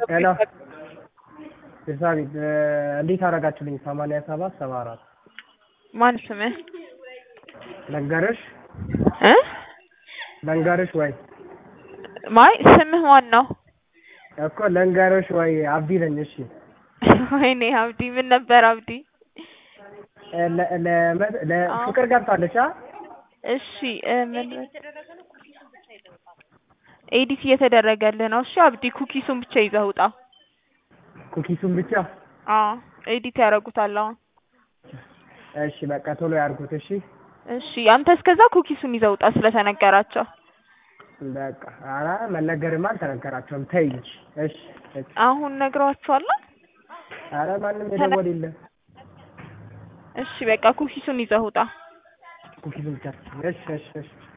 ሄሎ ቤርሳቤት እንዴት አደረጋችሁልኝ? ሰማንያ ሰባት ሰባ አራት ማን ስምህ ልንገርሽ እ ልንገርሽ ወይ ማይ ስምህ ማን ነው? እኮ ልንገርሽ ወይ አብዲ ነኝ። እሺ ወይኔ አብዲ ምን ነበር አብዲ? ለ- ለ- ለፍቅር ገብታለች አ እሺ እ ምን ኤዲት እየተደረገልህ ነው። እሺ አብዲ ኩኪሱን ብቻ ይዘህ ውጣ። ኩኪሱን ብቻ አዎ ኤዲት ያደርጉታል አሁን። እሺ በቃ ቶሎ ያርጉት። እሺ እሺ አንተ እስከዛ ኩኪሱን ይዘህ ውጣ ስለተነገራቸው። በቃ ኧረ መነገርማ አልተነገራቸውም። ተይ እንጂ እሺ እሺ። አሁን ነግረዋቸዋል። ኧረ ማንም የደወል የለም። እሺ በቃ ኩኪሱን ይዘህ ውጣ። ኩኪሱን ብቻ እሺ እሺ እሺ